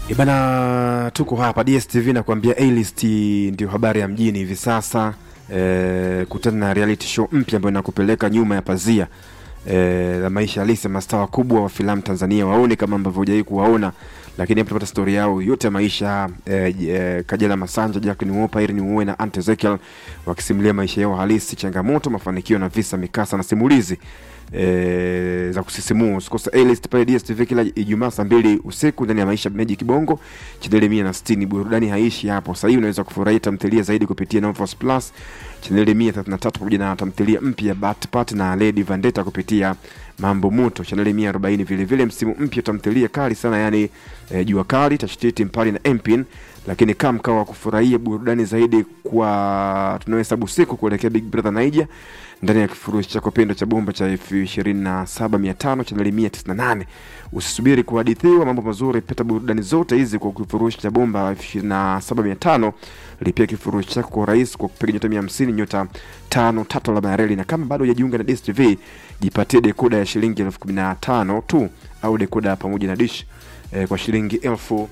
E bana, tuko hapa DSTV na kuambia A-list ndio habari ya mjini hivi sasa. E, kutana na reality show mpya ambayo inakupeleka nyuma ya pazia e, la maisha halisi ya mastaa wakubwa wa filamu Tanzania, waone kama ambavyo hujawahi kuwaona, lakini hapo tutapata stori yao yote ya maisha e, e, Kajala Masanja, Jacqueline Wolper, Irene Uwoya na Aunt Ezekiel wakisimulia maisha yao halisi, changamoto, mafanikio na visa, mikasa na simulizi e, za kusisimua. Usikose A-list pale DSTV kila Ijumaa saa mbili usiku ndani ya Maisha Magic Bongo chaneli mia na sitini. Burudani haishi hapo. Sasa hivi unaweza kufurahia tamthilia zaidi kupitia Novos Plus chaneli mia thelathini na tatu pamoja na tamthilia mpya Bat Pat na Lady Vendetta kupitia Mambo Moto chaneli mia arobaini. Vile vile msimu mpya tamthilia kali sana yani e, Jua Kali, Tashtiti, Mpali na Empin lakini kama mkao wa kufurahia burudani zaidi kwa tunaohesabu siku kuelekea Big Brother Naija ndani ya kifurushi chako pendo cha bomba cha elfu ishirini na saba mia tano chaneli mia tisini na nane. Usisubiri kuhadithiwa mambo mazuri, pata burudani zote hizi kwa kifurushi cha bomba elfu ishirini na saba mia tano. Lipia kifurushi chako kwa urahisi kwa kupiga nyota mia hamsini nyota tano tatu alama ya reli, na kama bado hujajiunga na DStv jipatie dekoda ya shilingi elfu kumi na tano tu au dekoda pamoja na dish eh, kwa shilingi elfu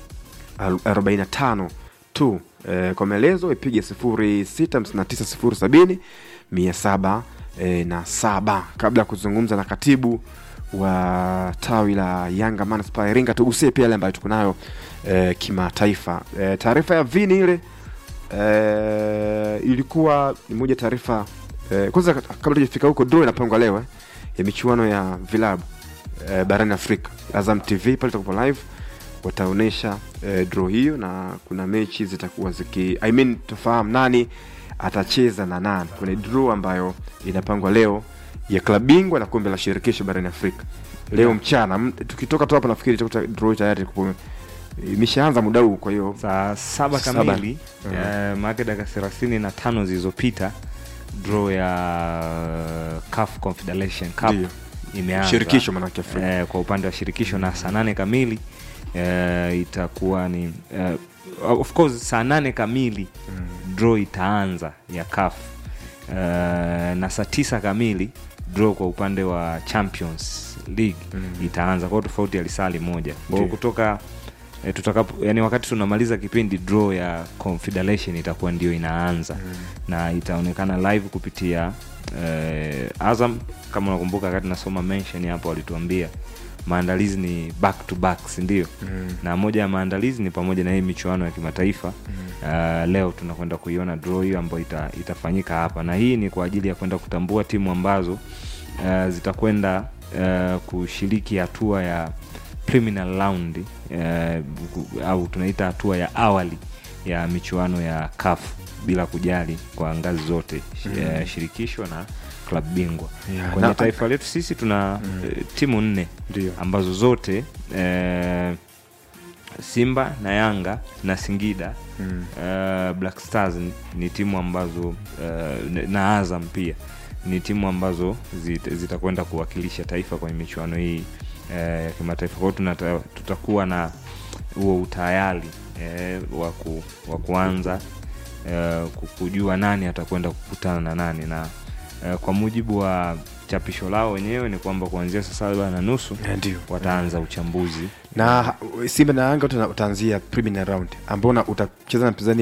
45 tu. E, kwa maelezo ipige 065907 700 e, na saba. Kabla ya kuzungumza na katibu wa tawi la Yanga Manispaa Iringa, tugusie pia yale ambayo tuko nayo e, kimataifa. E, taarifa ya vini ile e, ilikuwa ni moja taarifa e, kwanza kabla tujafika huko, draw inapangwa leo eh, ya michuano ya vilabu e, barani Afrika. Azam TV pale tutakuwa live wataonyesha eh, draw hiyo na kuna mechi zitakuwa ziki I mean, tufahamu nani atacheza na nani kwenye draw ambayo inapangwa leo ya klabu bingwa na kombe la shirikisho barani Afrika leo Yeah. mchana. M- Tukitoka tu hapa nafikiri itakuta draw tayari kupo- imeshaanza muda huu, kwa hiyo saa saba Saba. kamili Mhm. eh, maake dakika thelathini na tano zilizopita draw ya CAF Confederation Cup Ndio. imeanza shirikisho manake Afrika eh, kwa upande wa shirikisho na saa nane kamili eh, itakuwa ni eh, of course saa nane kamili draw itaanza ya CAF eh, na saa tisa kamili draw kwa upande wa Champions League Mm. itaanza kwao tofauti ya lisali moja kwa hiyo Ndio. kutoka eh, tutakapo yani wakati tunamaliza kipindi draw ya Confederation itakuwa ndio inaanza na itaonekana live kupitia eh, Azam. Kama unakumbuka wakati nasoma mention hapo, walituambia maandalizi ni back to back, si ndio? Mm. Na moja ya maandalizi ni pamoja na hii michuano ya kimataifa uh, leo tunakwenda kuiona draw hiyo ambayo ita, itafanyika hapa, na hii ni kwa ajili ya kwenda kutambua timu ambazo uh, zitakwenda uh, kushiriki hatua ya preliminary round uh, ku- au tunaita hatua ya awali ya michuano ya CAF bila kujali kwa ngazi zote mm. uh, shirikisho na klabu bingwa Yeah, kwenye na- taifa letu sisi tuna eh, timu nne Ndio. ambazo zote eh, Simba na Yanga na Singida Mm. eh, Black Stars ni, ni timu ambazo eh, na Azam pia ni timu ambazo zit- zitakwenda kuwakilisha taifa kwenye michuano hii eh, ya kimataifa. Kwa hiyo tunata- tutakuwa na huo utayari eh, wa ku- wa kuanza eh, ku- kujua nani atakwenda kukutana na nani na eh, kwa mujibu wa chapisho lao wenyewe ni kwamba kuanzia saa saba na nusu Eh, ndio wataanza uchambuzi na Simba na Yanga wote wataanzia preliminary round ambao na- utacheza na mpinzani